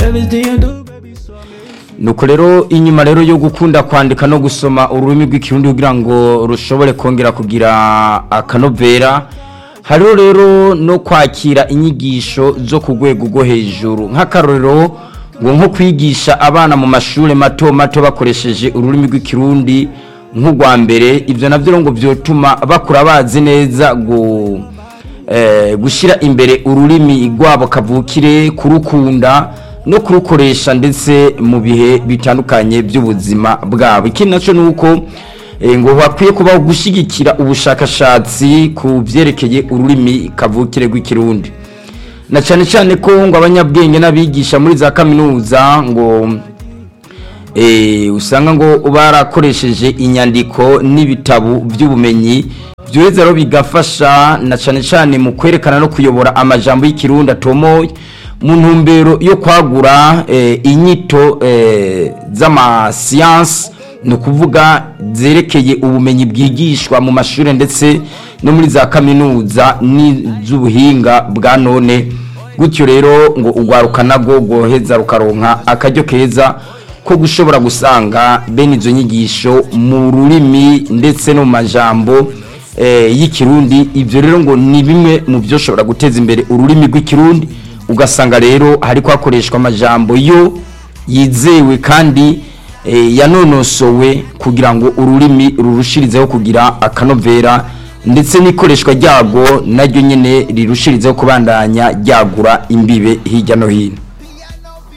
everything you do, baby, so nuko rero inyuma rero yo gukunda kwandika no gusoma ururimi rw'ikirundi kugira ngo rushobore kongera kugira akanovera hariho rero no kwakira inyigisho zo ku rwego rwo hejuru nk'akarorero ngo nko kwigisha abana mu mashuri mato mato bakoresheje ururimi rw'ikirundi nk'urwa mbere ibyo nabyo rero ngo byotuma bakura bazi neza ngo eh, gushyira imbere ururimi rwabo kavukire kurukunda no kurukoresha ndetse mu bihe bitandukanye by'ubuzima bwabo ikindi nacyo ni uko eh, ngo hakwiye kubaho gushyigikira ubushakashatsi ku byerekeye ururimi kavukire rw'ikirundi na cyane cyane ko ngo abanyabwenge n'abigisha muri za kaminuza ngo eh, usanga ngo barakoresheje inyandiko n'ibitabo by'ubumenyi byoheza rero bigafasha na cyane cyane mu kwerekana no kuyobora amajambo y'ikirundi atomoye mu ntumbero yo kwagura eh, inyito eh, z'amasiyansi ni ukuvuga zerekeye ubumenyi bwigishwa mu mashuri ndetse no muri za kaminuza n'iz'ubuhinga bwa none gutyo rero ngo urwaruka nabwo rwoheza rukaronka akaryo keza ko gushobora gusanga bene izo nyigisho mu rurimi ndetse no mu majambo eh, y'ikirundi ibyo rero ngo ni bimwe mu byo ushobora guteza imbere ururimi rw'ikirundi ugasanga rero hari hakoreshwa amajambo yo yizewe kandi eh, yanonosowe kugira ngo ururimi rurushirizeho kugira akanovera ndetse n'ikoreshwa ryago naryo nyine rirushirizeho kubandanya ryagura imbibe hirya no hino